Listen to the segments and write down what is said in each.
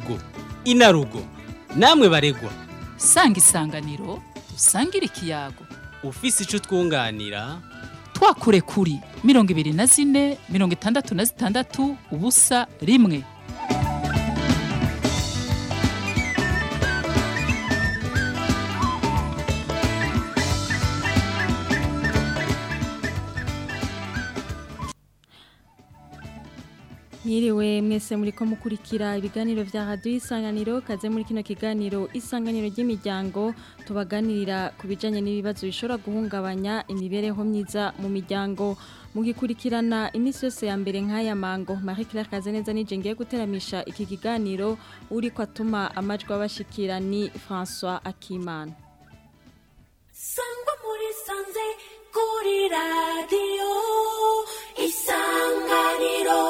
inarugo inarugo namwe baregwa sanga isanganiro usangire ikiyago ufise ico twunganira twakure kuri mirongo ibiri na zine mirongo itandatu na zitandatu ubusa rimwe Mwiriwe mwese muriko mukurikira ibiganiro vya radio isanganiro kaze muri kino kiganiro isanganiro ry'imiryango tubaganirira ku bijanye n'ibibazo bishobora guhungabanya imibereho myiza mu miryango mugikurikirana imisi yose ya mbere nk'aya mango Marie Claire Kazeneza nije ngiye guteramisha iki kiganiro uriko atuma amajwi abashikira ni François Akimana sangwa muri sanze kuri radiyo isanganiro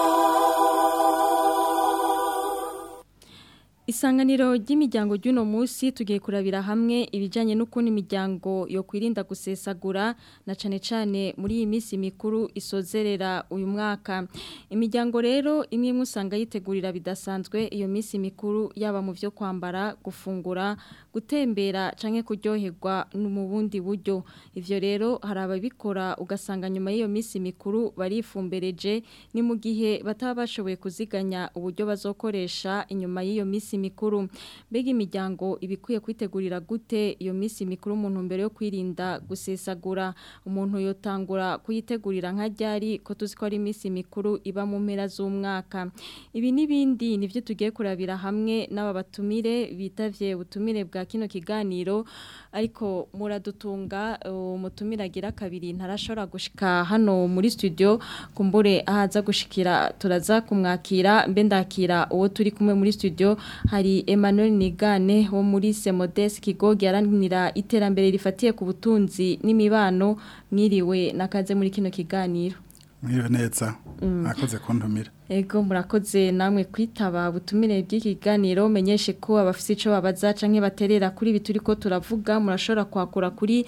Isanganiro ry'imiryango ry'uno munsi tugiye kurabira hamwe ibijanye n'ukuntu imiryango yo kwirinda gusesagura na cane cane muri iyi minsi mikuru isozerera uyu mwaka. Imiryango rero imwe musanga yitegurira bidasanzwe iyo minsi mikuru yaba mu vyo kwambara, gufungura, gutembera canke kuryoherwa mu bundi buryo. Ivyo rero hari ababikora ugasanga nyuma y'iyo minsi mikuru barifumbereje ni mu gihe bataba bashoboye kuziganya uburyo bazokoresha inyuma y'iyo minsi mikuru mbega imiryango ibikwiye kwitegurira gute iyo minsi mikuru umuntu mbere yo kwirinda gusesagura umuntu yotangura kuyitegurira nka ryari ko tuzi ko ari iminsi mikuru iba mu mpera z'umwaka ibi n'ibindi nivyo tugiye kurabira hamwe n'aba batumire bitavye ubutumire bwa kino kiganiro ariko muradutunga umutumire agira kabiri ntarashobora gushika hano muri studio kumbure ahaza gushikira turaza kumwakira mbe ndakira uwo turi kumwe muri studio hari Emmanuel Nigane wo muri Semodes Kigogi aranira iterambere rifatiye ku butunzi n'imibano mwiriwe nakaze muri kino kiganiro mwiriwe neza mwakoze kuntumira Ego murakoze namwe kwitaba butumire bw'iki kiganiro menyeshe ko abafise ico babaza canke baterera kuri bituri ko turavuga murashobora kwakura kuri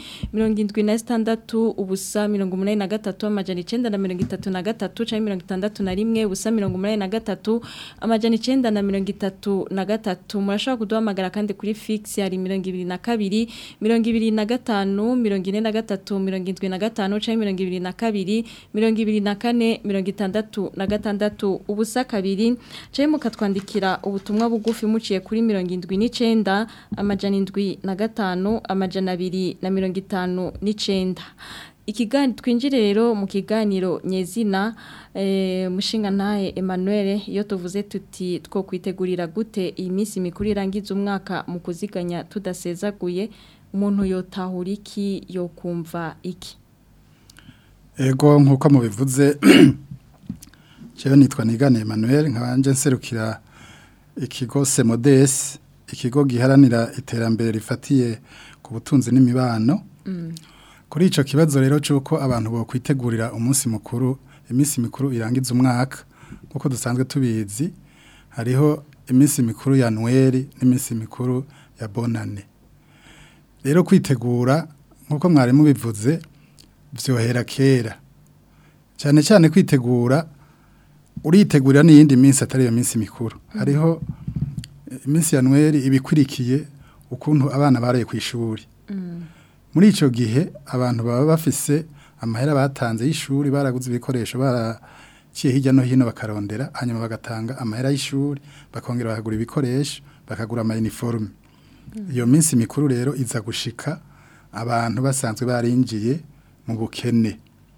76 ubusa 83 amajana 933 canke 61 ubusa 83 amajana 933 murashobora kuduhamagara kandi kuri fix hari 22 25 43 75 canke 22 24 66 ubusa kabiri caye mukatwandikira ubutumwa bugufi muciye kuri mirongo indwi n'icenda amajana indwi na gatanu amajana abiri na mirongo itanu n'icenda ikiganiro twinjire rero mu kiganiro nyezina eh, mushinga ntahe Emmanuel iyo tuvuze tuti two kwitegurira gute iyi minsi mikuru irangiza umwaka mu kuziganya tudasezaguye umuntu yotahura iki yo kumva iki ego nk'uko mubivuze Jewe nitwa Nigane Emmanuel nkabanje nserukira ikigo Semodes ikigo giharanira iterambere rifatiye ku butunzi n'imibano mm. kuri ico kibazo rero cyuko abantu bo kwitegurira umunsi mukuru iminsi mikuru irangiza umwaka nkuko dusanzwe tubizi hariho iminsi mikuru ya Noel n'iminsi mikuru ya Bonane rero kwitegura nkuko mwari mubivuze vyohera kera cyane cyane kwitegura uritegurira n'iyindi minsi atari iyo minsi mikuru hariho iminsi ya Noel ibikwirikiye ukuntu abana baraye ku ishuri muri icyo gihe abantu baba bafise amahera batanze y'ishuri baraguze ibikoresho baraciye hirya no hino bakarondera hanyuma bagatanga amahera y'ishuri bakongera bakagura ibikoresho bakagura amayiniforume iyo minsi mikuru rero iza gushika abantu basanzwe barinjiye mu bukene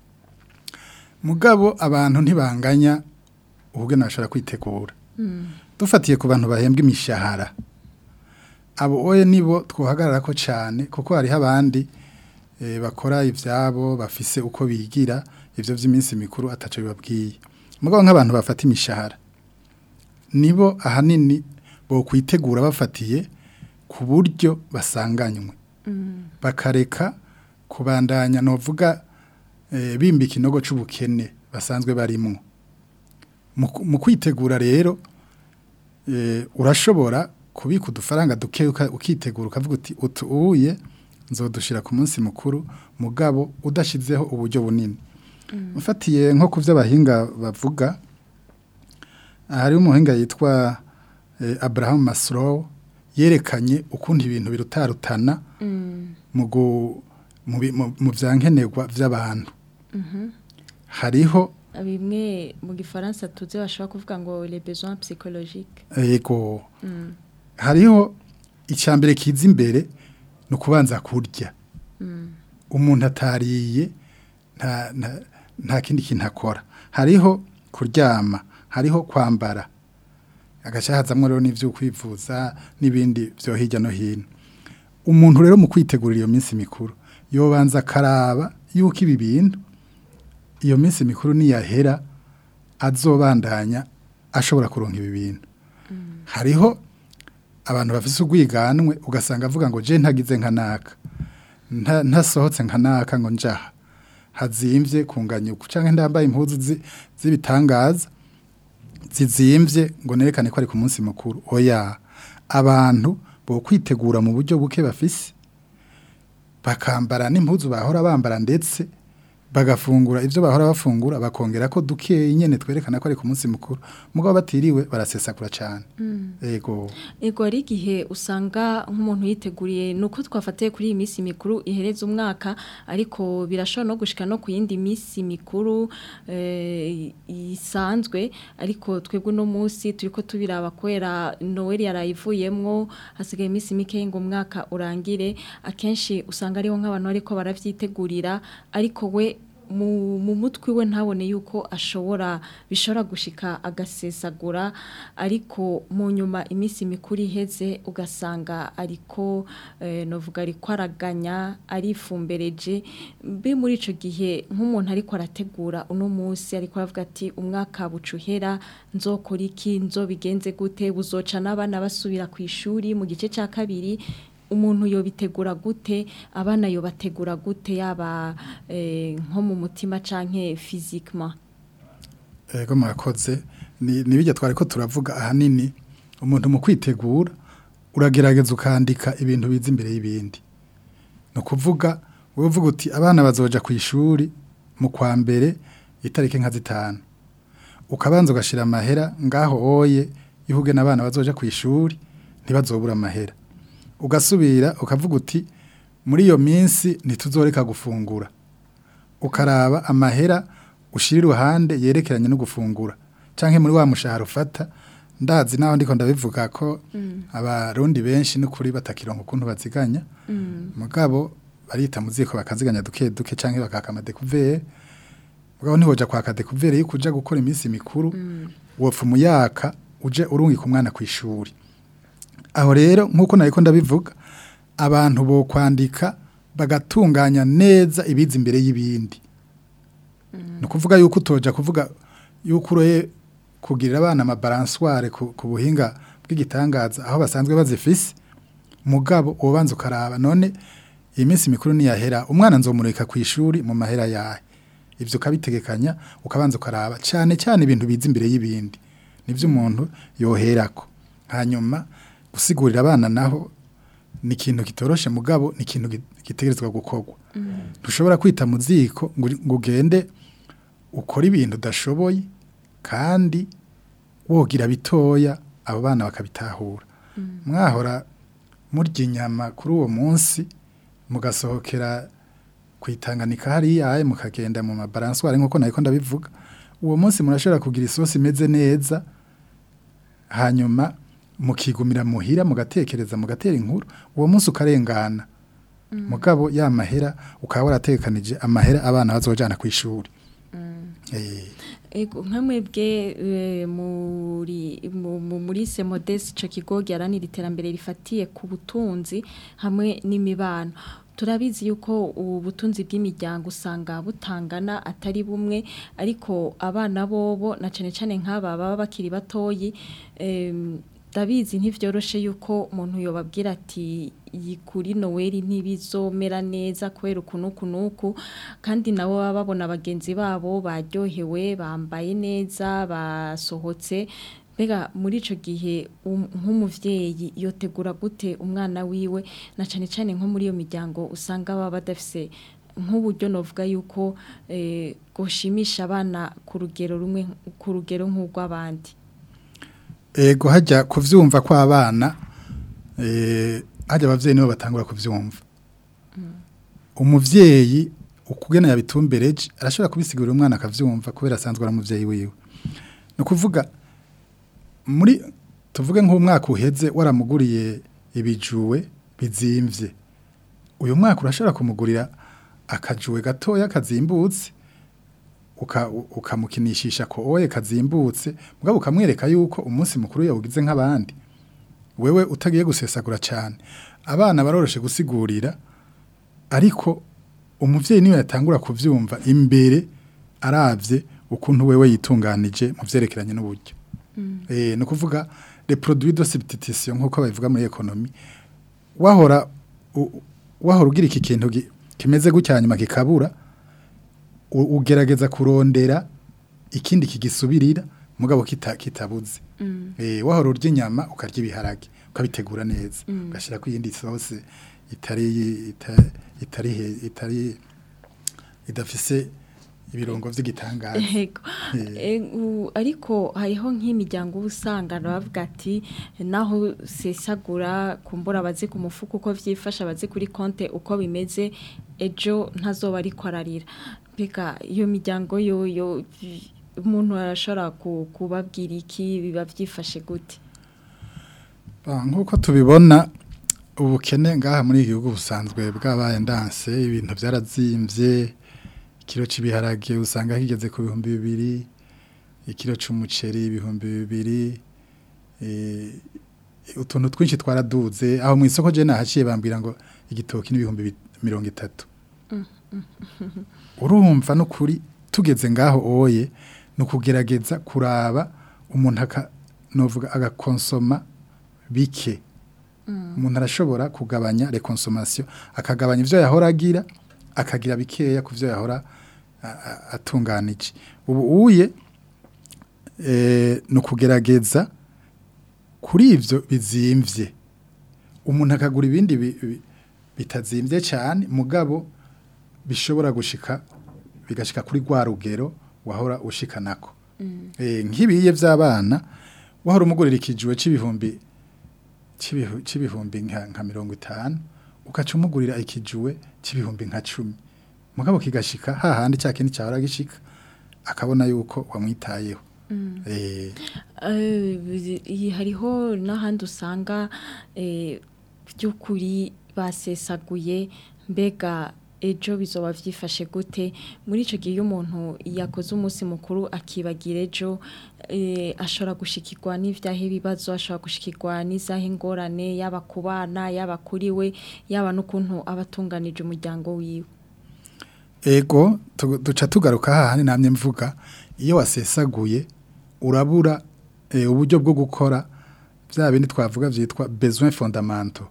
mugabo abantu ntibanganya ubwo nashobora kwitegura dufatiye ku bantu bahembwa imishahara abo oye nibo twohagarara ko cyane kuko hariho abandi bakora ibyabo bafise uko bigira ibyo by'iminsi mikuru ataco bibabwiye mugabo nk'abantu bafata imishahara nibo ahanini bo kwitegura bafatiye ku buryo basanganywe bakareka kubandanya novuga bimba ikinogo c'ubukene basanzwe barimwo mu kwitegura rero urashobora kubika udufaranga duke ukitegura ukavuga uti utuye nzodushira ku munsi mukuru mugabo udashizeho uburyo bunini ufatiye nko ku byo abahinga bavuga hari umuhinga yitwa eh, Abraham Maslow yerekanye ukundi ibintu birutarutana mu gu- mu bi- mu- mu vyankenerwa vy'abantu hariho bimwe mu gifaransa tuzi bashobora kuvuga ngo les besoins psychologiques yego hariho icyambere kiza imbere ni ukubanza kurya umuntu atariye nta nta- nta kindi kintu akora hariho kuryama hariho kwambara agaca hazamwo rero n'ibyo kwivuza n'ibindi byo hirya no hino umuntu rero mu kwitegurira iyo minsi mikuru yobanza akaraba yuko ibi bintu iyo minsi mikuru niyahera azobandanya ashobora kuronka ibi bintu hariho abantu bafise ubwiganwe ugasanga avuga ngo je ntagize nka naka nta- ntasohotse nka naka ngo njaha hazimvye kunganyuka canke ndambaye impuzu zi- z'ibitangaza zizimvye ngo nerekane ko ari ku munsi mukuru oya abantu bo kwitegura mu buryo buke bafise bakambara n'impuzu bahora bambara ndetse bagafungura ibyo bahora bafungura bakongera ko dukeye nyene twerekana ko ari ku munsi mukuru mugabo batiriwe barasesagura cyane yego Ego ari igihe usanga nk'umuntu yiteguriye nuko twafatiye kuri iyi minsi mikuru ihereza umwaka ariko birashobora no gushika no ku yindi minsi mikuru eh, isanzwe ariko twebwe no munsi turiko tubiraba kwera Noel yarayivuyemwo hasigaye iminsi mike ngo umwaka urangire akenshi usanga ariho nk'abantu ariko baravyitegurira ariko we mu mu mutwe we ntabone yuko ashobora bishobora gushika agasesagura ariko mu nyuma iminsi mikuru iheze ugasanga ariko eh, novuga ariko araganya arifumbereje mbe muri ico gihe nk'umuntu ariko arategura uno munsi ariko aravuga ati umwaka bucuhera nzokora iki nzobigenze gute buzoca n'abana basubira ku ishuri mu gice cya kabiri umuntu yobitegura gute abana yobategura gute yaba eh, nko mu mutima canke physiquement Ego murakoze ni nibijya twari ko turavuga ahanini umuntu mu kwitegura uragerageza ukandika ibintu biza imbere y'ibindi ni ukuvuga wowe uvuga uti abana bazoja ku ishuri mu kwa mbere itariki nka zitanu ukabanza ugashyira amahera ngaho oye ihuge n'abana bazoja ku ishuri ntibazobura amahera ugasubira ukavuga uti muri iyo minsi ntituzoreka gufungura ukaraba amahera ushyira iruhande yerekeranye no gufungura cyangwa muri wa mushahara ufata ndazi naho ndiko ndabivuga ko abarundi benshi n'ukuri batakironka ukuntu baziganya mugabo barita mu ziko bakaziganya duke duke cyangwa bakaka amadekuvere mugabo ntihoja kwaka dekuvere yuko uja gukora iminsi mikuru wopfa umuyaka uje urungika umwana ku ishuri aho rero nk'uko nariko ndabivuga abantu bo kwandika bagatunganya neza ibiza imbere y'ibindi ni ukuvuga yuko utoja kuvuga yuko uroye kugirira abana amabaransware ku, ku buhinga bw'igitangaza aho basanzwe bazifise mugabo ubanza ukaraba none iyi minsi mikuru niyahera umwana nzomurika ku ishuri mu mahera yahe ivyo ukabitegekanya ukabanza ukaraba cyane cyane ibintu biza imbere y'ibindi nivyo umuntu yoherako hanyuma gusigurira abana naho ni ikintu kitoroshe mugabo ni ikintu gi- gitegerezwa gukorwa ntushobora kwita mu ziko ngo uri- ngo ugende ukora ibintu udashoboye kandi wogira bitoya abo bana bakabitahura mwahora murya inyama kuri uwo munsi mugasohokera ku itanganika hariya mukagenda mu mabaranswari nk'uko nabiko ndabivuga uwo munsi murashobora kugira isosi imeze neza hanyuma mukigumira muhira mugatekereza mugatera inkuru uwo munsi ukarengana mugabo ya mahera ukaba waratekanije amahera abana bazojana ku ishuri Eh, Ego nka mwebwe eh, muri mu- mu- muri Semodes ico kigo giharanira iterambere rifatiye ku butunzi hamwe n'imibano turabizi yuko ubu butunzi bw'imiryango usanga butangana atari bumwe ariko abana bobo na cane cane nk'aba baba bakiri batoyi em, ndabizi ntivyoroshe yuko umuntu yobabwira ati iyi kuri Noel ntibizomera neza kubera ukuntu kunuku kandi nabo baba babona bagenzi babo baryohewe bambaye neza basohotse mbega muri ico gihe um- nk'umuvyeyi yotegura gute umwana wiwe na cane cane nko muri iyo miryango usanga baba badafise nk'uburyo novuga yuko eh, gushimisha abana ku rugero rumwe ku rugero nk'urw'abandi ego hajya kuvyumva kw'abana eh hajya abavyeyi nibo batangura kuvyumva umuvyeyi ukugena yabitumbereje arashobora kubisigurira umwana akavyumva kubera asanzwe ari umuvyeyi wiwe no kuvuga muri tuvuge nk'umwaka uheze waramuguriye ibijuwe bizimvye uyu mwaka urashobora kumugurira akajuwe gatoya kazimbutse uka- ukamukinishisha ko oye kazimbutse mugabo ukamwereka yuko umunsi mukuru yawugize nk'abandi wewe utagiye gusesagura cyane abana baroroshe gusigurira ariko umuvyeyi niwe yatangura kuvyumva imbere aravye ukuntu wewe yitunganije mu vyerekeranye n'uburyo eh no kuvuga les produits de substitution nkuko babivuga muri economy wahora u- wahora ugira iki kintu gi- kimeze gutya nyuma kikabura u- ugerageza kurondera ikindi kigisubirira mugabo kita, kitabuze eh wahora urya inyama ukarya ibiharage ukabitegura neza ugashira ku yindi sauce itari ita- itari he- itari idafise ibirongo vy'igitangaza Ego. E, u- ariko hariho nk'imiryango uba usanga bavuga ati naho sesagura kumbura abazi ku mufuka uko vyifasha abazi kuri konte uko bimeze ejo ntazoba ariko ararira mbega iyo miryango yoyo umuntu arashobora ku- kubabwira iki biba vyifashe gute Ah, nk'uko tubibona ubukene ngaha muri iki gihugu busanzwe bwabaye ndanse ibintu byarazimvye ikiro cy'ibiharage usanga kigeze ku bihumbi bibiri ikiro c'umuceri ibihumbi bibiri eh, utuntu twinshi twaraduze aho mu isoko je nahaciye bambwira ngo igitoki n'ibihumbi bi- mirongo itatu urumva n'ukuri tugeze ngaho oye ni ukugerageza kuraba umuntu aka novuga agakonsoma bike umuntu arashobora kugabanya reconsommation akagabanya ivyo yahora agira akagira bikeya ku vyo yahora a- a- atunganije ubu uye eh, ni ukugerageza kuri ivyo bizimvye umuntu akagura ibindi bi- bi- bitazimvye cyane mugabo bishobora gushika bigashika kuri rwa rugero wahora ushika nako eh nk'ibiye vy'abana wahora umugurira ikijuwe c'ibihumbi c'ibihu- c'ibihumbi nka nka mirongo itanu ugaca umugurira ikijuwe c'ibihumbi nka cumi mugabo kigashika hahandi cya kindi cyahora gishika akabona yuko wamwitayeho eh Eh, iyi hariho n'ahandi usanga eh, by'ukuri basesaguye mbega ejo bizoba vyifashe gute muri ico gihe iyo umuntu yakoze umunsi mukuru akibagira ejo eh, ashobora gushikirwa n'ivyahe ibibazo ashobora gushikirwa n'izahe ingorane yaba ku bana yaba kuri we yaba n'ukuntu abatunganije umuryango wiwe Ego tu- duca tugaruka hahandi namye mvuga iyo wasesaguye urabura eh, uburyo bwo gukora bya bindi twavuga vyitwa besoin fondamental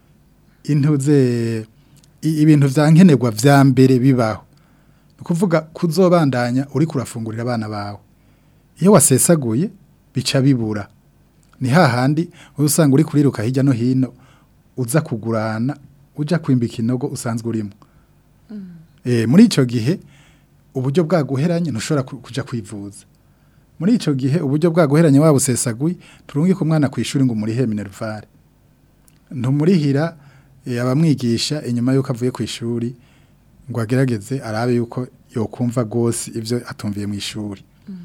intuze i- ibintu vyankenerwa vya mbere bibaho ni ukuvuga kuzobandanya uri kurafungurira abana bawe iyo wasesaguye bica bibura ni hahandi uba usanga uri kuriruka hirya no hino uza kugurana uja kwimbika inogo usanzwe urimo Eh, muri ico gihe uburyo bwaguheranye ntushobora ku- kuja kwivuza muri ico gihe uburyo bwaguheranye wabusesaguye turungi ku mwana kwishuri ngo murihe minervare ntumurihira eh, abamwigisha inyuma yuko avuye ku ishuri ngo agerageze arabe yuko yokumva gose ivyo atumviye mu ishuri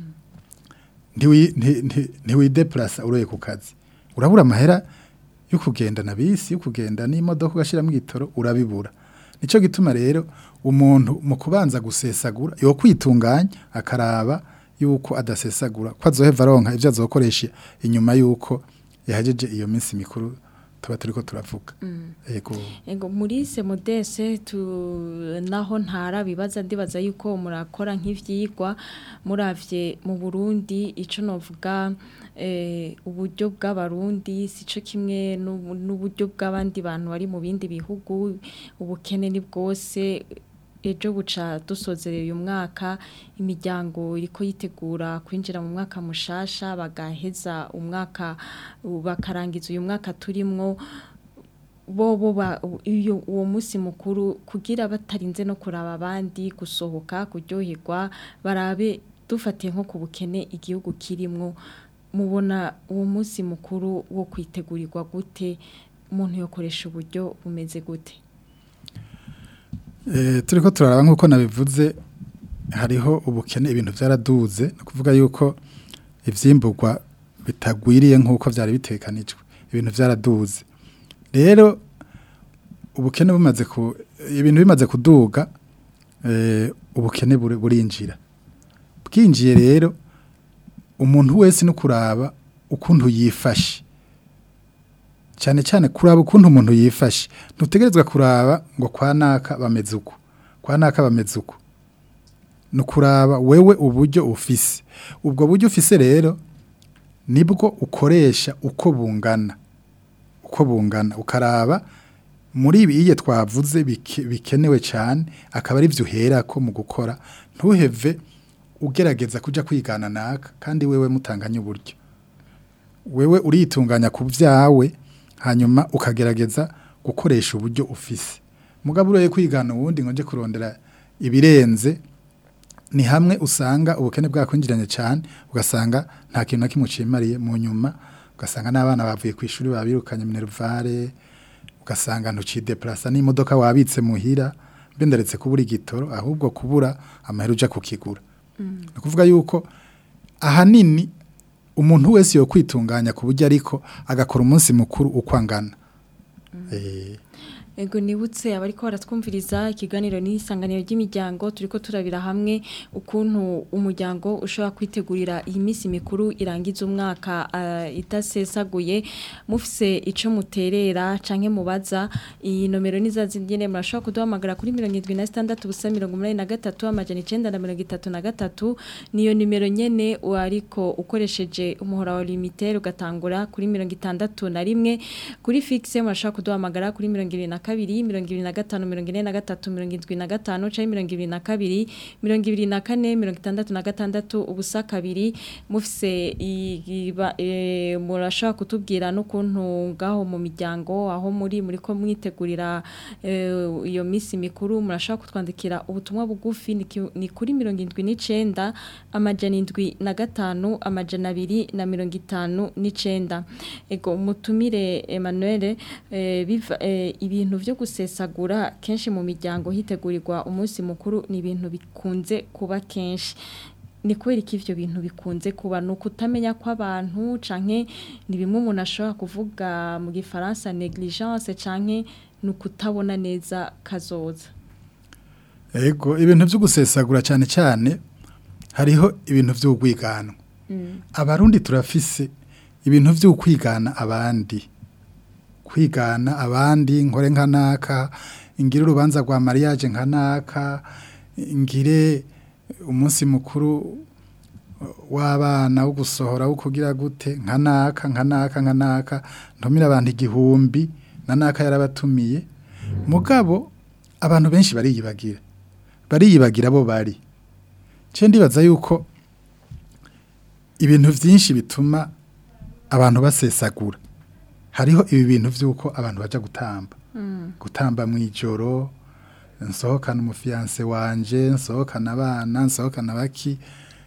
ntiwi nti- nti- ntiwideplasa uroye ku kazi urabura amahera yo kugenda na bisi yo kugenda n'imodoka ugashiramo igitoro urabibura nico gituma rero umuntu mu kubanza gusesagura yo kwitunganya akaraba yuko adasesagura ko azoheva aronka ivyo azokoresha inyuma yuko yahejeje iyo minsi mikuru tuba turiko turavuga yego Ego muri semodese tu naho ntara bibaza ndibaza yuko murakora nk'ivyigwa muravye mu Burundi ico novuga eh uburyo bw'abarundi sico kimwe n'ubu- n'uburyo bw'abandi bantu bari mu bindi bihugu ubukene ni bwose ejo buca dusozerera uyu mwaka imiryango iriko yitegura kwinjira mu mwaka mushasha bagaheza umwaka bakarangiza uyu mwaka turimwo bobo ba iyo uwo munsi mukuru kugira batarinze no kuraba abandi gusohoka kuryoherwa barabe dufatiye nko ku bukene igihugu kirimwo mubona uwo munsi mukuru wo kwitegurirwa gute umuntu yokoresha uburyo bumeze gute Eh, turiko turaraba nk'uko nabivuze hariho ubukene ibintu byaraduze ni ukuvuga yuko ivyimburwa bitagwiriye nk'uko byari bitekanijwe ibintu byaraduze rero ubukene bumaze ku ibintu bimaze kuduga eh, ubukene buri- burinjira bwinjiye rero umuntu wese no kuraba ukuntu yifashe cyane cyane kuraba ukuntu umuntu yifashe ntutegerezwa kuraba ngo kwa naka bameze uko kwa naka bameze uko ni ukuraba wewe uburyo ufise ubwo buryo ufise rero nibwo ukoresha uko bungana uko bungana ukaraba muri ibi iye twavuze bike- bikenewe cyane akaba ari byo uherako mu gukora ntuheve ugerageza kujya kwigana naka kandi wewe mutanganye uburyo wewe uritunganya ku byawe hanyuma ukagerageza gukoresha uburyo ufise mugabo uroye kwigana uwundi ngo nje kurondera ibirenze ni hamwe usanga ubukene bwakwinjiranye cyane ugasanga nta kintu na kimwe ucimariye mu nyuma ugasanga n'abana bavuye ku ishuri babirukanye minervare ugasanga ntucideplasa n'imodoka wabitse muhira mbe ndaretse kubura igitoro ahubwo kubura amahera uja kukigura ni ukuvuga yuko ahanini umuntu wese yo kwitunganya ku buryo ariko agakora umunsi mukuru uko angana Eh, Ego nibutse abariko baratwumviriza ikiganiro n'isanganiro ry'imiryango turiko turabira hamwe ukuntu umuryango ushobora kwitegurira iyi minsi mikuru irangiza umwaka uh, itasesaguye mufise ico muterera canke mubaza iyi nomero nizazindene murashobora kuduhamagara kuri 76 busa 83 amajana 933 niyo nimero nyene ariko ukoresheje umuhora wa limiter ugatangura kuri 61 kuri fixe murashobora kuduhamagara kuri 22 kabiri mirongo ibiri na gatanu mirongo ine na gatatu mirongo indwi na gatanu canke mirongo ibiri na kabiri mirongo ibiri na kane mirongo itandatu na gatandatu ubusa kabiri mufise iba- eh, murashobora kutubwira n'ukuntu ngaho mu miryango aho muri muri ko mwitegurira eh, iyo misi mikuru murashobora kutwandikira ubutumwa bugufi ni ki- ni kuri mirongo indwi n'icenda amajana indwi na gatanu amajana abiri na mirongo itanu n'icenda ego mutumire Emmanuel eh, biva eh, ibintu vyo gusesagura kenshi mu miryango hitegurirwa umunsi mukuru ni ibintu bikunze kuba kenshi ni kubera ko ivyo bintu bikunze kuba ni ukutamenya kw'abantu canke ni bimwe umuntu ashobora kuvuga mu gifaransa negligence canke ni ukutabona neza kazoza ego ibintu byo gusesagura cyane cyane hariho ibintu by'ubwigano abarundi turafise ibintu byo kwigana abandi kwigana abandi nkore nka naka ingire urubanza rwa mariage nka naka ngire umunsi mukuru w'abana wo gusohora wo kugira gute nka naka nka naka nka naka ntumira abantu igihumbi na naka yarabatumiye mugabo abantu benshi bariyibagira bariyibagira bo bari cyo ndibaza yuko ibintu byinshi bituma abantu basesagura hariho ibi bintu by'uko abantu bajya gutamba gutamba mu ijoro nsohokana umufiyanse wanje nsohokana abana nsohokana baki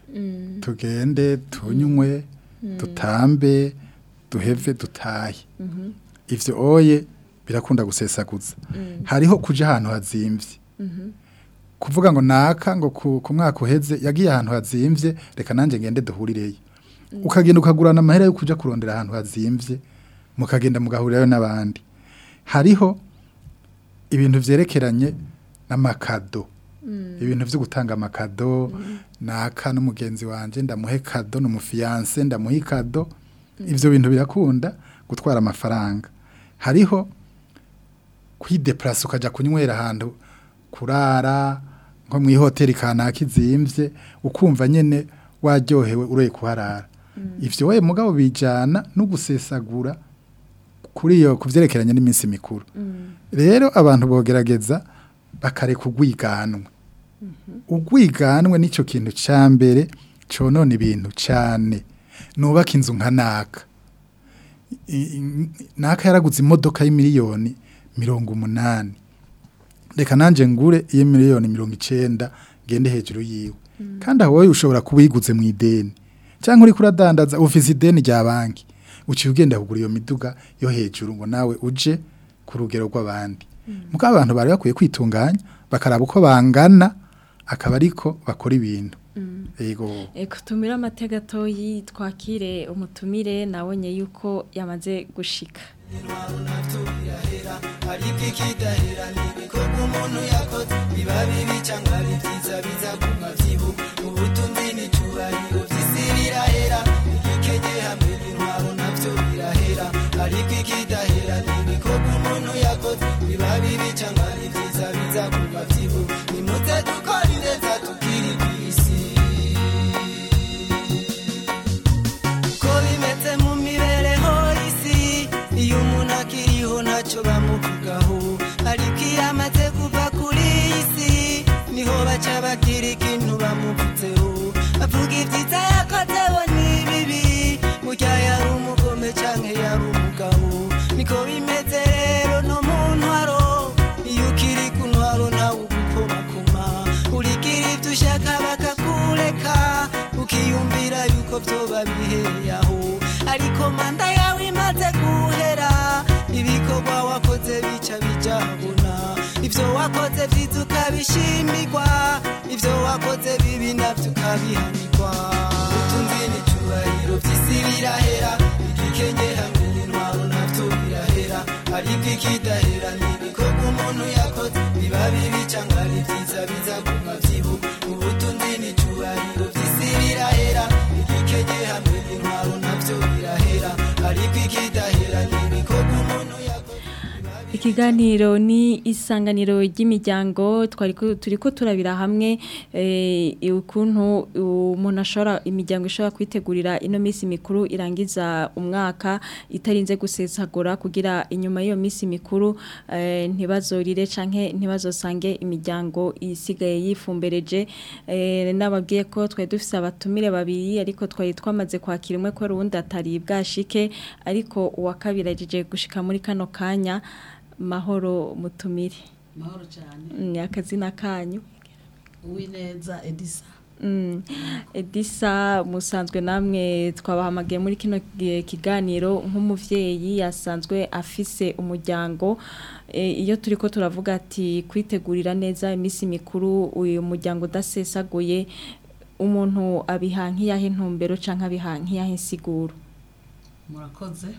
tugende tunywe dutambe duheve dutahe ivyo oye birakunda gusesaguza hariho kuja ahantu hazimvye kuvuga ngo naka ngo ku, ku mwaka uheze yagiye ahantu hazimvye reka nanje ngende duhurireyo ukagenda ukagurana amahera yo kuja kurondera ahantu hazimvye mukagenda mugahurirayo n'abandi hariho ibintu vyerekeranye n'amakado ibintu vyo gutanga amakado naka n'umugenzi wanje ndamuhe kado n'umufiyanse ndamuhe kado ivyo bintu birakunda gutwara amafaranga hariho kwideplasa ukaja kunywera ahantu kurara nko mu ihoteli kanaka izimvye ukumva nyene waryohewe uroye kuharara ivyo we mugabo bijana no gusesagura kuri iyo kuvyerekeranye n'iminsi mikuru rero abantu bogerageza bakareka ugwiganwe ugwiganwe nico kintu ca mbere conona ibintu cane nubaka inzu nka naka I- i- naka yaraguze imodoka y'imiliyoni mirongo umunani reka nanje ngure iyo miliyoni mirongo icenda ngende hejuru yiwe kandi aho wowe ushobora kuba uyiguze mu ideni cyangwa uri kuradandaza ufise ideni rya banki uciye ugenda kugura iyo miduga yo hejuru ngo nawe uje ku rugero rw'abandi muko abantu bari bakwiye kwitunganya bakaraba uko bangana akaba ariko bakora ibintu yego Eko tumira amatega gatoyi twakire umutumire nabonye yuko yamaze gushika ariko ikidahera n'ibikorwa umuntu yakoze biba bibi cyangwa ari byiza biza ku mabyibu ubutunzi n'icyubahiro by'isi birahera igikenye hamwe n'intwaro nabyo birahera ariko ikidahera n'ibikorwa umuntu yakoze biba bibi cyangwa ari byiza biza ku mabyibu nimuze dukora ineza tukiri ku isi ko bimeze mu mibereho y'isi iyo umuntu akiriho ntacyo bamuvugaho ariko iyo amaze kuva kuri iyi si niho baca bagira ikintu bamuvutseho bavuga ibyiza yakoze bo n'ibibi burya yari umugome cyangwa yari umugabo niko bimeze rero no mu ntwaro iyo ukiri ku ntwaro ntawe ugukomakoma urigira ibyo ushaka bakakureka ukiyumvira yuko byoba bihereye aho ariko manda yawe imaze guhera ibikorwa wakoze bica bijahabona ibyo wakoze byiza ukabishimirwa ibyo wakoze bibi nabyo ukabihanirwa ubutunzi n'icyubahiro by'isi birahera igikenye hamwe n'intwaro nabyo birahera ariko ikidahera n'ibikorwa umuntu yakoze biba bibi cyangwa ari byiza biza ku mabyibu ubutunzi n'icyubahiro by'isi birahera igikenye hamwe n'intwaro nabyo birahera ariko ikidahera n'ibikorwa umuntu yakoze Ikiganiro ni isanganiro ry'imiryango twari ko- turiko turabira hamwe eh, ukuntu umuntu ashobora imiryango ishobora kwitegurira ino minsi mikuru irangiza umwaka itarinze gusesagura kugira inyuma y'iyo minsi mikuru eh, ntibazorire canke ntibazosange imiryango isigaye yifumbereje eh, nababwiye ko twari dufise abatumire babiri ariko twari twamaze kwakira umwe ko rundi atari bwashike ariko uwa kabiri ajeje gushika muri kano kanya mahoro mutumire mahoro cyane ni akazina kanyu uwineza edisa Mm. Edisa musanzwe namwe twabahamagaye muri kino gi- kiganiro nk'umuvyeyi yasanzwe afise umuryango e, iyo turiko turavuga ati kwitegurira neza imisi mikuru uyu muryango udasesaguye umuntu abiha nk'iyahe ntumbero canke abiha nk'iyahe insiguro murakoze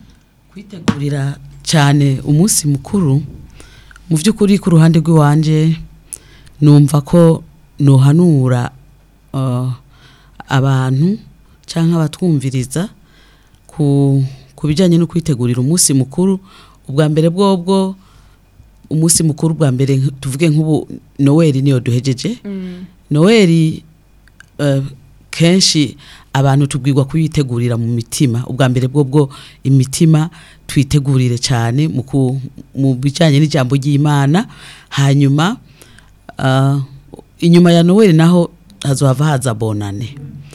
kwitegurira cyane umunsi mukuru mu by'ukuri ku ruhande rw'iwanje numva ko nohanura uh, abantu cyangwa abatwumviriza ku ku bijyanye no kwitegurira umunsi mukuru ubwa mbere bwobwo umunsi mukuru bwa mbere nk- tuvuge nk'ubu noweli niyo duhejeje noweli eh, kenshi abantu tubwirwa kuyitegurira mu mitima ubwa mbere bwo bwo imitima twitegurire cyane mu ku- mu bijyanye n'ijambo ry'imana hanyuma ah, inyuma ya noweli naho hazohava haza bonane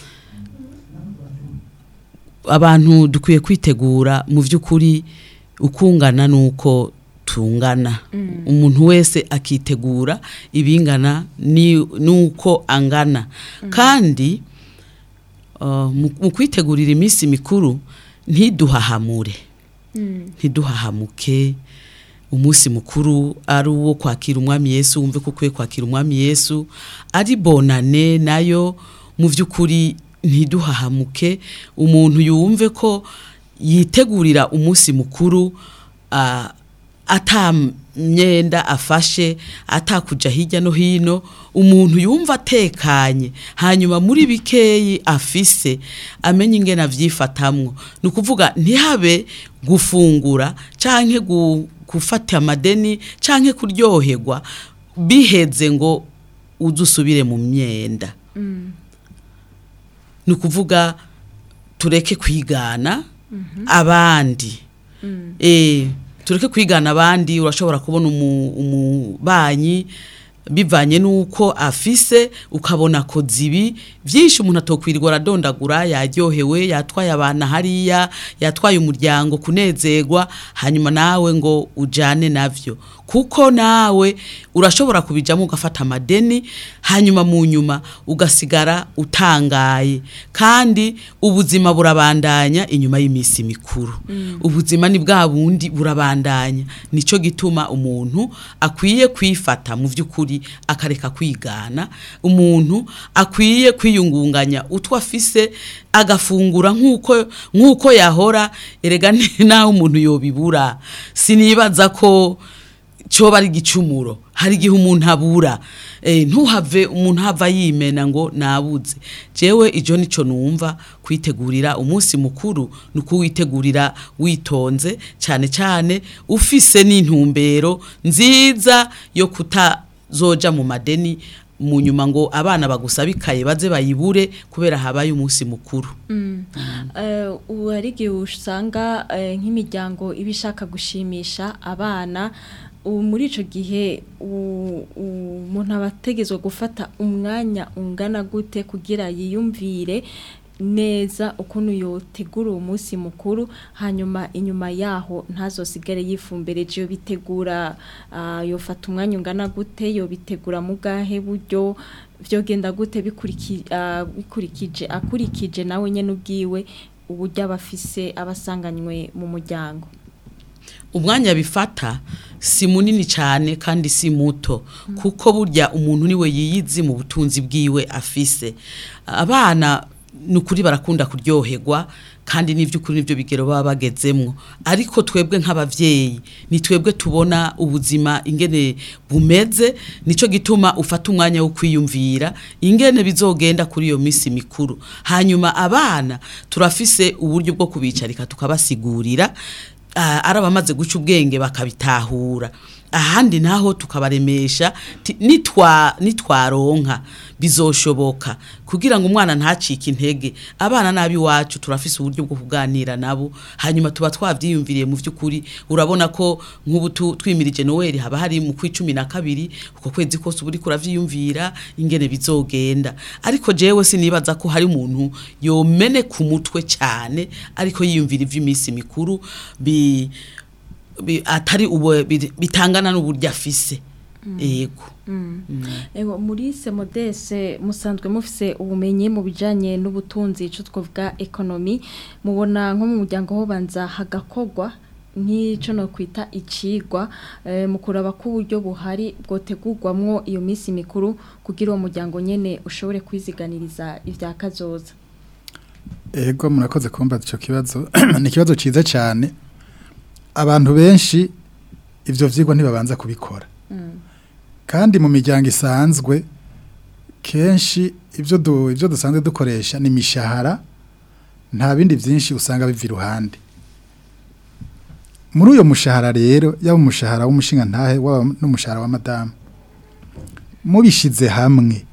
abantu dukwiye kwitegura mu by'ukuri ukungana nuko tungana umuntu wese akitegura ibingana ni- nuko angana kandi uh, mu mu kwitegurira iminsi mikuru ntiduhahamure ntiduhahamuke umunsi mukuru ari uwo kwakira umwami yesu wumve ko ukwiye kwakira umwami yesu ari bonane nayo mu by'ukuri ntiduhahamuke umuntu yumve ko yitegurira umunsi mukuru ah, ata myenda afashe atakuja hirya no hino umuntu yumva atekanye hanyuma muri bikeyi afise amenye ingene avyifatamwo ni ukuvuga ntihabe gufungura canke gu- gufata amadeni canke kuryoherwa biheze ngo uze usubire mu myenda ni ukuvuga tureke kwigana abandi Eh, tureke kwigana abandi urashobora kubona umu- umubanyi bivanye n'uko afise ukabona ko zibi byinshi umuntu atokwirirwa aradondagura yaryohewe yatwaye abantu hariya yatwaye umuryango kunezerwa hanyuma nawe ngo ujane navyo kuko nawe urashobora kubijamo ugafata amadeni hanyuma mu nyuma ugasigara utangaye kandi ubuzima burabandanya inyuma y'iminsi mikuru ubuzima ni bwa bundi burabandanya nicyo gituma umuntu akwiye kwifata mu by'ukuri akareka kwigana umuntu akwiye kwiyungunganya utwo afise agafungura nk'uko nk'uko yahora erega naho umuntu yobibura sinibaza ko cyoba ari igicumuro hari igihe umuntu abura Eh, ntuhave umuntu hava yimena ngo nabuze jewe ijo nico numva kwitegurira umunsi mukuru ni ukuwitegurira witonze cyane cyane ufise n'intumbero nziza yo kutazoja mu madeni mu nyuma ngo abana bagusabikaye baze bayibure kubera habaye umunsi mukuru Eh, ubu hari igihe usanga eh, nk'imiryango iba ishaka gushimisha abana ubu muri icyo gihe u- u- umuntu aba ategetswe gufata umwanya ungana gute kugira yiyumvire neza ukuntu yotegura uwo munsi mukuru hanyuma inyuma yaho ntazosigare yifumbereje iyo bitegura ah, yofata umwanya ungana gute yobitegura mu bwahe buryo byogenda gute bikuriki- ah, bikurikije akurikije nawe nyine ubwiwe uburyo aba afise abasanganywe mu muryango umwanya bifata si munini cyane kandi si muto kuko burya umuntu niwe yiyizi mu butunzi bwiwe afise abana ni ukuri barakunda kuryoherwa kandi n'iby'ukuri nibyo bigero baba bagezemwo ariko twebwe nk'abavyeyi ni twebwe tubona ubuzima ingene bumeze nico gituma ufata umwanya wo kwiyumvira ingene bizogenda kuri iyo misi mikuru hanyuma abana turafise uburyo bwo kubicarika tukabasigurira ah, ari abamaze guca ubwenge bakabitahura ahandi naho tukabaremesha ti- nitwa nitwaronka bizoshoboka kugira ngo umwana ntacike intege abana nabi wacu turafise uburyo bwo kuganira nabo hanyuma tuba twavyiyumviriye mu vy'ukuri urabona ko nk'ubu tu- twimirije Noel haba hari mu kwicumi na kabiri uko kwezi kose uba uriko uravyiyumvira ingene bizogenda ariko jewe sinibaza ko hari umuntu yomene ku mutwe cyane ariko yiyumvira ivy'iminsi mikuru bi bi- atari ubu bi- bitangana n'uburyo afise yego Ego muri semodese musanzwe mufise ubumenyi mu bijanye n'ubutunzi ico twavuga ekonomi mubona nko mu muryango ho banza hagakogwa nk'ico no kwita icigwa eh, mu kuraba ko uburyo buhari bwotegurwamwo iyo misi mikuru kugira uwo muryango nyene ushobore kwiziganiriza ivya kazoza Ego murakoze kumbaza ico kibazo ni ikibazo ciza cyane abantu benshi ivyo vyigwa ntibabanza kubikora kandi mu miryango isanzwe kenshi ivyo du, ivyo dusanzwe dukoresha ni imishahara nta bindi vyinshi usanga biva iruhande muri uyo mushahara rero yaba umushahara w'umushinga ntahe waba n'umushahara wa madamu mubishize hamwe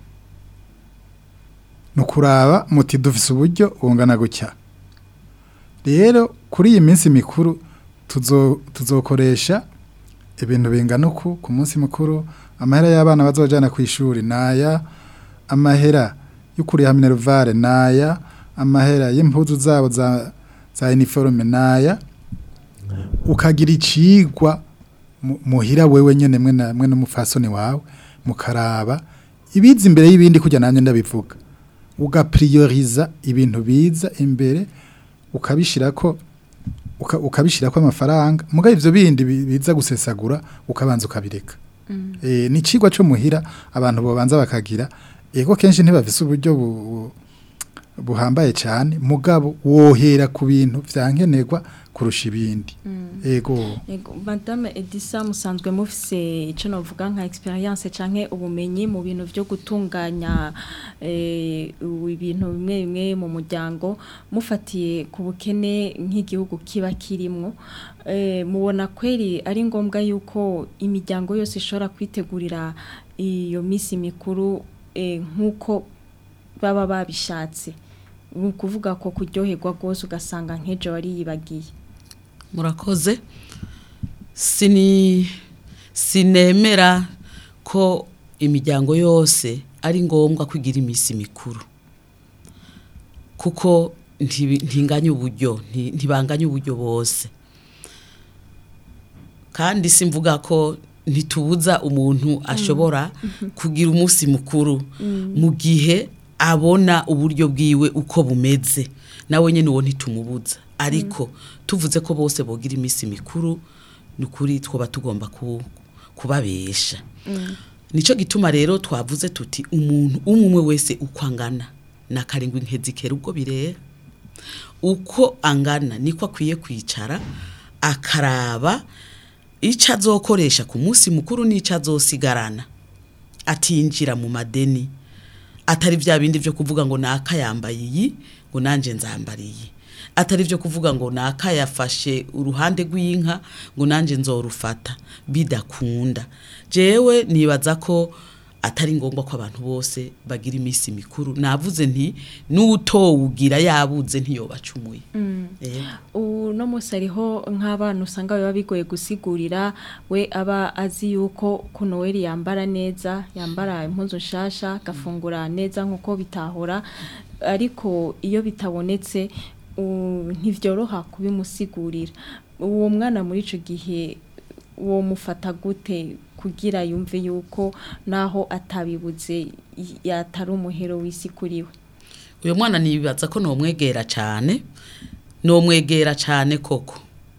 ni ukuraba muti dufise uburyo bungana gutya rero kuri iyi minsi mikuru tuzo tuzokoresha ibintu bingana uku ku munsi mukuru amahera y'abana bazojana ku ishuri naya amahera yo kuriha minervare naya amahera y'impuzu zabo za za uniforme naya ukagira icigwa mu- muhira wewe nyene mwe na mwe n'umufasoni wawe mukaraba ibiza imbere y'ibindi kujya nanjye ndabivuga ugaprioriza ibintu biza imbere ukabishirako uka- ukabishirako amafaranga muga ivyo bindi bi- biza gusesagura ukabanza ukabireka eh ni cigwa cyo muhira abantu bobanza bakagira ego kenshi ntibafise uburyo bu- bu- buhambaye cyane mugabo wohera ku bintu vyankenerwa kurusha ibindi ego Ego, Madame Edisa musanzwe mufise ico novuga nka experience canke ubumenyi mu bintu vyo gutunganya eh, u- ibintu bimwe bimwe mu muryango mufatiye ku bukene nk'igihugu kiba kirimwo eh, mubona kweri ari ngombwa yuko imiryango yose ishobora kwitegurira iyo misi mikuru eh, nk'uko baba babishatse ni ukuvuga ko kuryoherwa rwose ugasanga nk'ejo wari yibagiye murakoze sini sinemera ko imiryango yose ari ngombwa kugira iminsi mikuru kuko ntibi- ntinganya uburyo nti- ntibanganya uburyo bose kandi simvuga ko ntitubuza umuntu ashobora kugira umunsi mukuru mu gihe abona uburyo bwiwe uko bumeze nawe nyine uwo ntitumubuza ariko tuvuze ko bose bogira iminsi mikuru ni ukuri twaba tugomba ku- kubabesha nicyo gituma rero twavuze tuti umuntu umwe umwe wese uko angana na karindwi nk'ezikera ubwo birera uko angana niko akwiye kwicara akaraba icyo azokoresha ku munsi mukuru n'icyo azosigarana atinjira mu madeni atari bya bindi byo kuvuga ngo naka yambaye iyi ngo nanjye nzambara iyi atari byo kuvuga ngo naka yafashe uruhande rw'inka ngo nanjye nzorufata bidakunda jewe nibaza ko atari ngombwa ko abantu bose bagira iminsi mikuru navuze nti n'utowugira yabuze ntiyobacumuye Yego. uno munsi hariho nk'abana usanga biba bigoye gusigurira we aba azi yuko ku noweli yambara neza yambara impuzu nshasha agafungura neza nk'uko bitahora ariko iyo bitabonetse u- ntibyoroha kubimusigurira uwo mwana muri icyo gihe uwo mufata gute kugira yumve yuko naho atabibuze y- yatari umuhero w'isi kuri we uyu mwana nibaza ko nomwegera cyane nomwegera cyane koko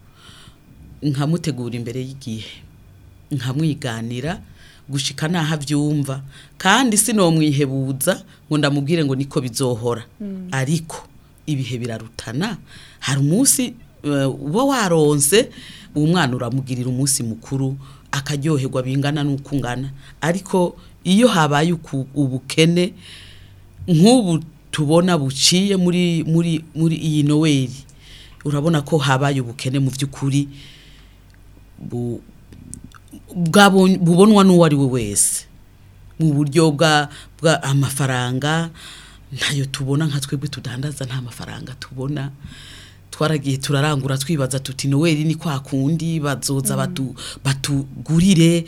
nkamutegura imbere y'igihe nkamwiganira gushika naho abyumva kandi sinomwihebuza ngo ndamubwire ngo niko bizohora ariko ibihe birarutana hari umunsi eh, uba waronse uwo mwana uramugirira umunsi mukuru akaryoherwa bingana n'uko ungana ariko iyo habaye uku- ubukene nk'ubu tubona buciye muri muri muri iyi noweli urabona ko habaye ubukene mu by'ukuri bu- bwabon- bubonwa n'uwo ari we wese mu buryo bwa bwa amafaranga ntayo tubona nka twebwe tudandaza nta mafaranga tubona twaragiye turarangura twibaza tuti noweli ni kwa kundi bazoza batu- batugurire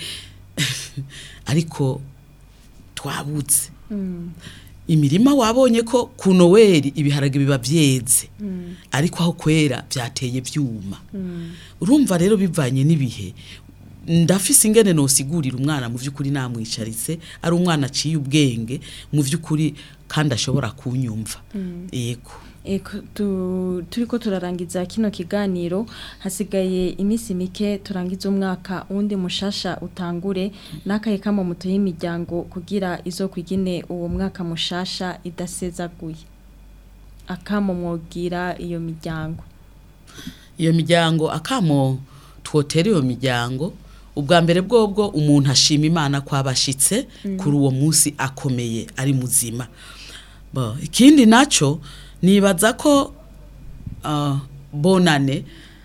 ariko twabutse imirima wabonye ko ku noweli ibiharage biba byeze ariko aho kwera byateye byuma urumva rero bivanye n'ibihe ndafise ingene nosigurira umwana mu by'ukuri namwicaritse ari umwana aciye ubwenge mu by'ukuri kandi ashobora kunyumva yego Eko, tu, turiko turarangiza kino kiganiro hasigaye iminsi mike turangiza umwaka undi mushasha utangure n'akaye kamo muto y'imiryango kugira izo kwigine uwo mwaka mushasha idasezaguye akamo mwogira iyo miryango iyo miryango akamo twotera iyo miryango ubwa mbere bwobwo umuntu ashima imana ko abashitse kuri uwo munsi akomeye ari muzima Bo, ikindi nacyo nibaza ko ah, bonane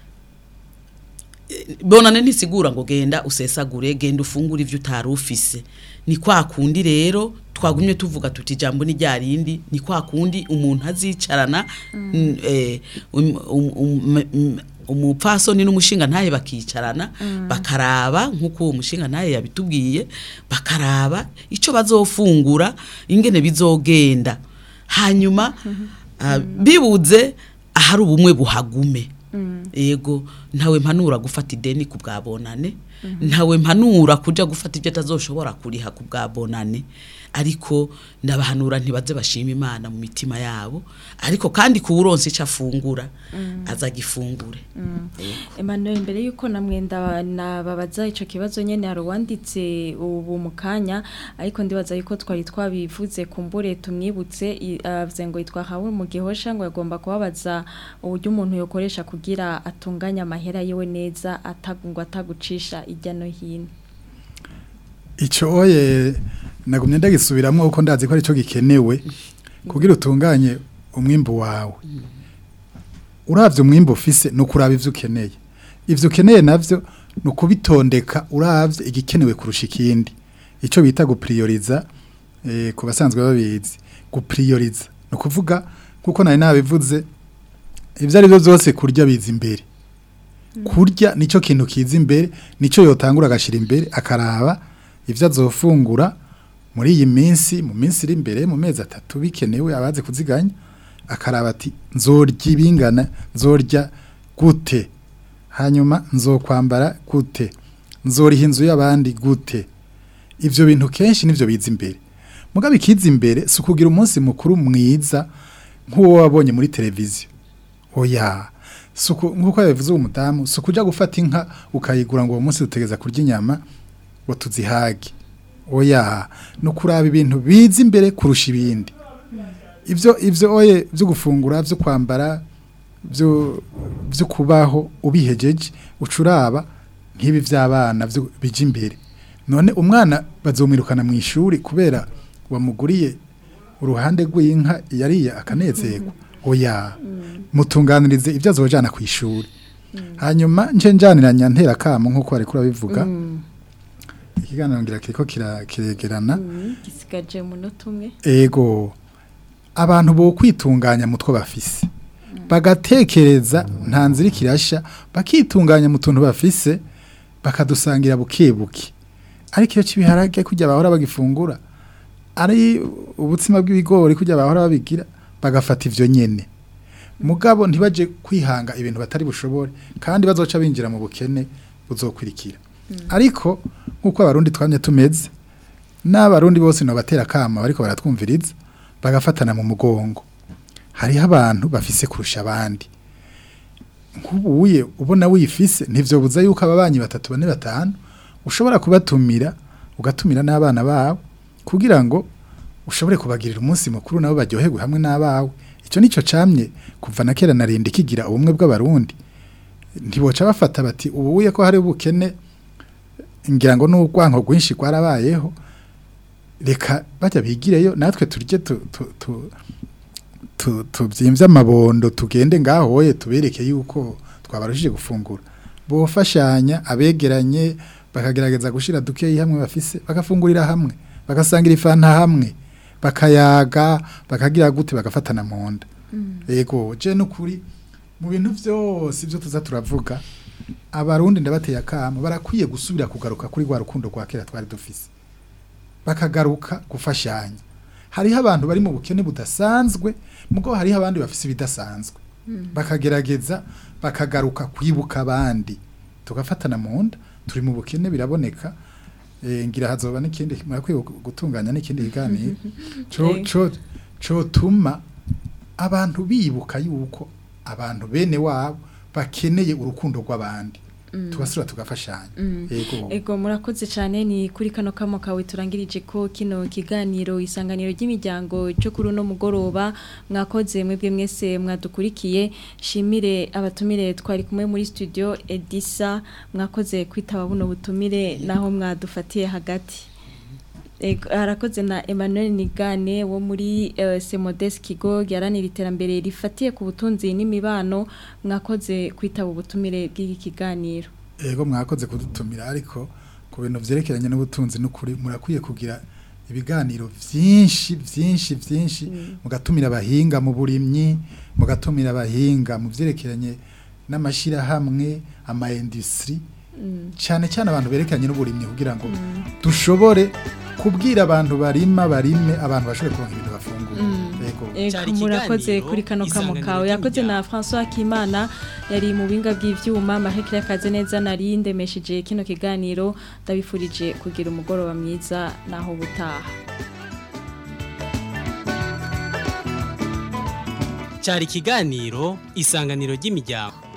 eh, bonane ntisigura ngo genda usesagure genda ufungure ibyo utari ufise ni kwa kundi rero twagumye tuvuga tuti ijambo ni rya rindi ni kwa kundi umuntu azicarana mm, eh, um- um- um- um- umupfasoni n'umushinga ntaye bakicarana bakaraba nk'uko uwo mushinga ntaye yabitubwiye bakaraba icyo bazofungura ingene bizogenda hanyuma ah, bibuze ahari ubumwe buhagume yego ntawe mpanura gufata ideni ku bwa bonane ntawe mpanura kujya gufata ibyo atazoshobora kuriha ku bwa bonane ariko ndabahanura ntibaze bashima imana mu mitima yabo ariko kandi kuwuronse icyo afungura azagifungure Emmanuel mbere yuko namwenda nababaza ico kibazo nyene hari uwanditse ubu mu kanya ariko ndibaza yuko twari twabivuze kumbure tumwibutse i- avuze ngo yitwa Habura mu gihosha ngo yagomba kubabaza uburyo umuntu yokoresha kugira atunganya amahera yiwe neza atagungwa atagucisha ijya no hino icyo oye nagumye ndagisubiramo kuko ndazi ko aricyo gikenewe kugira utunganye umwimbu wawe urabye umwimbu ufise ni ukuraba ibyo ukeneye ibyo ukeneye nabyo ni ukubitondeka urabye igikenewe kurusha ikindi icyo bita gupiriyoriza eh, ku basanzwe babizi gupiriyoriza ni ukuvuga kuko nari nabivuze ibyo ari byo byose kurya biza imbere kurya nicyo kintu kiza imbere nicyo yotangura agashyira imbere akaraba ibyo azofungura muri iyi minsi mu minsi iri imbere mu mezi atatu bikenewe abazi kuziganya akaraba ati nzorya ibingana nzorya gute hanyuma nzokwambara gute nzoriha inzu y'abandi gute ivyo bintu kenshi nivyo biza imbere mugabe ikiza imbere si ukugira umunsi mukuru mwiza nk'uwo wabonye muri televiziyo oya si uku- nk'uko yabivuze uwo mudamu si ukuja gufata inka ukayigura ngo uwo munsi dutegeza kurya inyama ngo tuzihage oya ni ukuraba ibintu biza imbere kurusha ibindi ibyo ibyo oye byo gufungura byo kwambara byo byo kubaho ubihejeje ucuraba nk'ibi by'abana byo bija imbere none umwana bazomwirukana mu ishuri kubera wamuguriye uruhande rw'inka yariye akanezerwa oya mutunganirize ibyo azojana ku ishuri hanyuma nje njaniranya ntera kamo nk'uko bari kurabivuga ikiganiro ngira kiriko kira- kiregerana gisigaje umunota umwe ego abantu bo kwitunganya mu two bafise bagatekereza nta nzira ikirasha bakitunganya mu tuntu bafise bakadusangira buke buke ariko iyo kibiharage kujya bahora bagifungura ari ubutsima bw'ibigori kujya bahora babigira bagafata ivyo nyene mugabo ntibaje kwihanga ibintu batari bushobore kandi bazoca binjira mu bukene buzokurikira ariko nk'uko abarundi twamye tumeze n'abarundi bose no batera kama bariko baratwumviriza bagafatana mu mugongo hariho abantu bafise kurusha abandi nk'ubuye ubona wifise ntivyobuza yuko ababanyi batatu bane batanu ushobora kubatumira ugatumira n'abana bawe kugira ngo ushobore kubagirira umunsi mukuru nabo baryoherwe hamwe n'abawe icyo nico camye kuva na kera narinda kigira ubumwe bw'abarundi ntiboca bafata bati ubuye ko hari ubukene ngira ngo n'urwanko rwinshi rwarabayeho reka bajya bigireyo natwe turye tu- tu- tu- tu- tubyimvye amabondo tugende ngahoye tubereke yuko twabarushije gufungura bofashanya abegeranye bakagerageza gushira dukeyi hamwe bafise bagafungurira hamwe bagasangira ifanta hamwe bakayaga bakagira gute bagafatana mu nda yego je nukuri mu bintu vyose ivyo tuza turavuga abarundi ndabateye akamo barakwiye gusubira kugaruka kuri rwa rukundo rwa kera twari dufise bakagaruka gufashanya hariho abantu bari mu bukene budasanzwe mugo hariho abandi bafise ibidasanzwe bakagerageza bakagaruka kwibuka abandi tugafatana mu nda turi mu bukene biraboneka eh, ngira hazoba n'ikindi murakwiye gu- gutunganya n'ikindi kiganiro co co co tuma abantu bibuka yuko abantu bene wabo bakeneye urukundo rw'abandi tugasura tugafashanya yego Ego murakoze cyane ni kuri kano kamo kawe turangirije ko kino kiganiro isanganiro ry'imiryango cyo kuri uno mugoroba mwakoze mwebwe mwese mwadukurikiye shimire abatumire twari kumwe muri studio Edisa mwakoze kwitaba buno butumire naho mwadufatiye hagati Ego, harakoze na Emmanuel Nigane wo muri uh, Semodes Kigo yaranira iterambere rifatiye ku butunzi n'imibano mwakoze kwitaba ubutumire bw'iki kiganiro Ego mwakoze kudutumira ariko ku bintu vyerekeranye n'ubutunzi n'ukuri murakwiye kugira ibiganiro vyinshi vyinshi vyinshi mugatumira abahinga mu burimyi mugatumira abahinga mu vyerekeranye n'amashira hamwe ama industry cyane cyane abantu berekeranye n'uburimyi kugira ngo dushobore kubwira abantu barima barime abantu bashobore kuronka ibintu bafungura Ego Ego Cari murakoze ikiganiro, kuri kano kamo isanganiro kawe yakoze na ry'imiryango. François Kimana yari mu binga bw'ivyuma mahekere akaze neza nari ndemesheje kino kiganiro ndabifurije kugira umugoroba mwiza naho butaha cyari ikiganiro isanganiro ry'imiryango